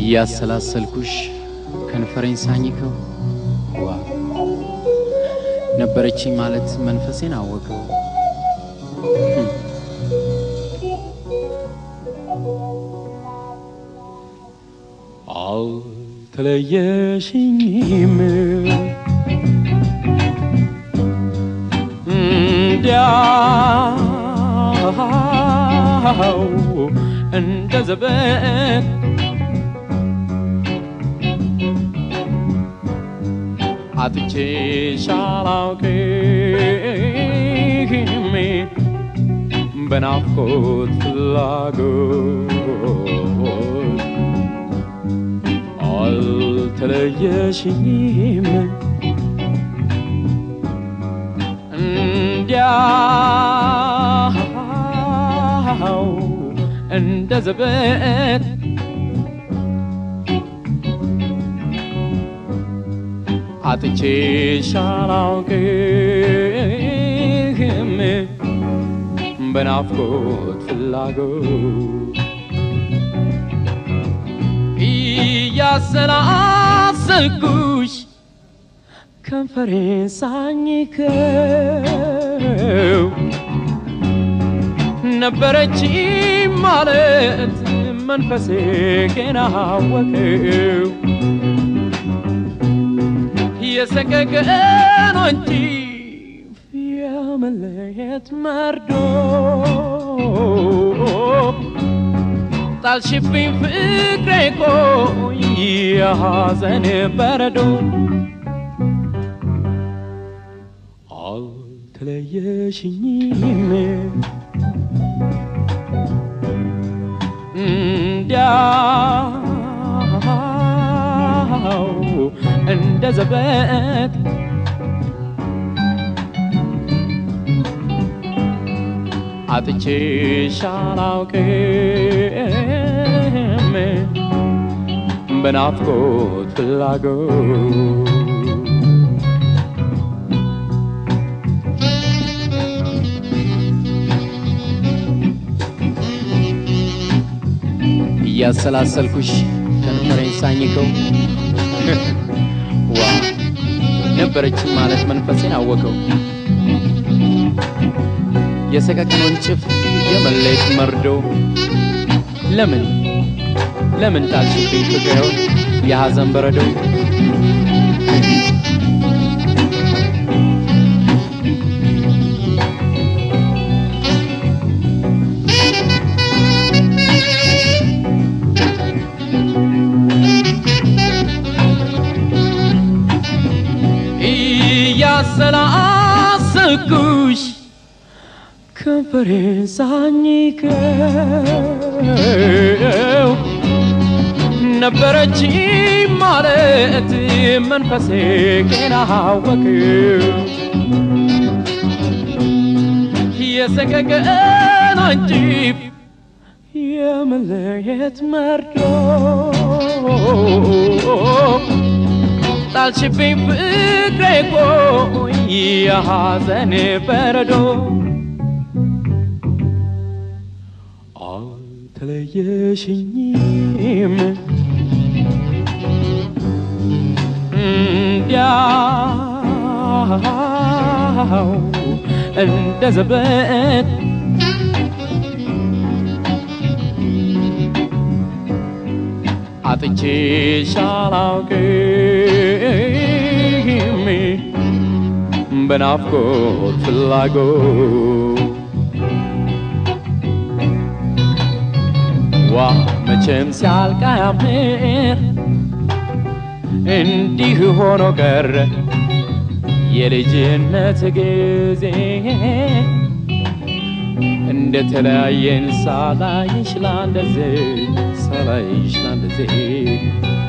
እያሰላሰልኩሽ ከንፈሬን ሳኝከው ዋ ነበረችኝ ማለት መንፈሴን አወቀው። አልተለየሽኝም እንዲያው እንደ ዘበት አጥቼሽ አላውቅም በናፍቆት ፍላጎት አልተለየሽኝም እንዲያው እንደ ዘበት አጥቼሽ አላውቅም በናፍቆት ፍላጎት እያሰላሰልኩሽ ከንፈሬን ሳኝከው ነበረች ማለት መንፈሴ ገና አወቀው የሰቀቀን እንጂ የመለየት መርዶ ጣልሽብኝ ፍቅሬ ቆይ የሐዘን በረዶ አልተለየሽኝም እንዲያው እንደ ዘበት አጥቼሽ አላውቅም በናፍቆት ፍላጎት እያሰላሰልኩሽ ከንፈሬን ሳኝከው ዋ ነበረችን ማለት መንፈሴን አወቀው የሰቀቀኑን ጭፍ የመለየት መርዶ ለምን ለምን ጣልሽብኝ ፍቅሬውን የሐዘን በረዶ እያሰላሰልኩሽ ከንፈሬን ሳኝከው ነበረች ማለት መንፈሴ ገና አወቀው የሰቀቀን አንጂብ የመለየት መርዶ ጣልሽብኝ ፍቅሬ ቆይ የሐዘን በረዶ አልተለየሽኝም እንዲያው እንደ ዘበት አጥቼሽ አላውቅም በናፍቆት ፍላጎት ዋ መቼም ሲያልቅ አያምር እንዲህ ሆኖ ቀረ የልጅነት ጊዜ እንደ ተለያየን ሳላይሽ ላንደዜ ሳላይሽ ላንደዜ